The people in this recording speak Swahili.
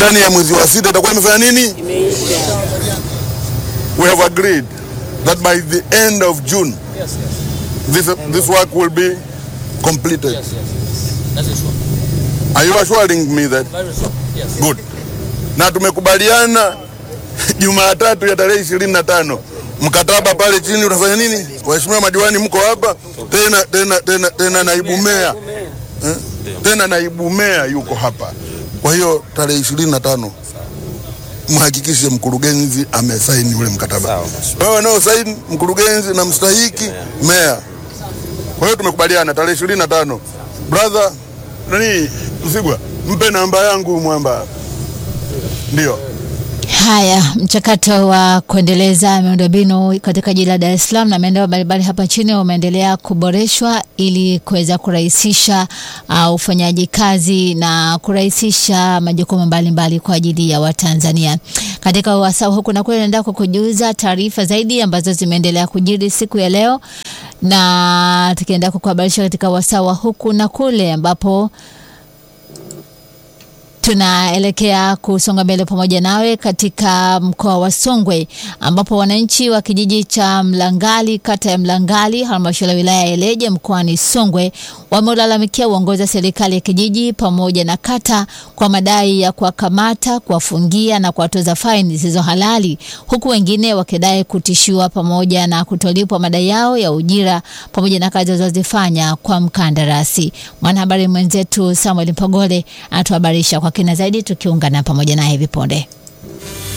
ndani ya mwezi wa sita itakuwa imefanya nini? We have agreed that by the end of June this, this work will be completed. That is sure. Are you assuring me that? Very sure. Yes. Good. Na tumekubaliana Jumatatu ya tarehe ishirini na tano mkataba pale chini unafanya nini? Waheshimiwa madiwani mko hapa tena, tena, tena, tena naibu meya eh? tena naibu meya yuko hapa. Kwa hiyo tarehe ishirini na tano mhakikishe mkurugenzi amesaini ule mkataba. Wewe nao saini mkurugenzi na mstahiki meya. Kwa hiyo tumekubaliana tarehe ishirini na tano. Brother nani Msigwa, mpe namba yangu mwamba. Ndio. Haya, mchakato wa kuendeleza miundombinu katika jiji la Dar es Salaam na maeneo mbalimbali hapa nchini umeendelea kuboreshwa ili kuweza kurahisisha uh, ufanyaji kazi na kurahisisha majukumu mbalimbali kwa ajili ya Watanzania. Katika wasaa huku na kule, naenda kukujuza taarifa zaidi ambazo zimeendelea kujiri siku ya leo, na tukienda kukuhabarisha katika wasaa wa huku na kule ambapo tunaelekea kusonga mbele pamoja nawe katika mkoa wa Songwe ambapo wananchi wa kijiji cha Mlangali kata ya Mlangali halmashauri ya wilaya ya Ileje mkoani Songwe wameulalamikia uongozi wa serikali ya kijiji pamoja na kata kwa madai ya kuwakamata, kuwafungia na kuwatoza faini zisizo halali, huku wengine wakidai kutishiwa pamoja na kutolipwa madai yao ya ujira pamoja na kazi walizozifanya kwa mkandarasi. Mwanahabari mwenzetu Samuel Mpogole anatuhabarisha kwa kina zaidi tukiungana pamoja naye hivi punde.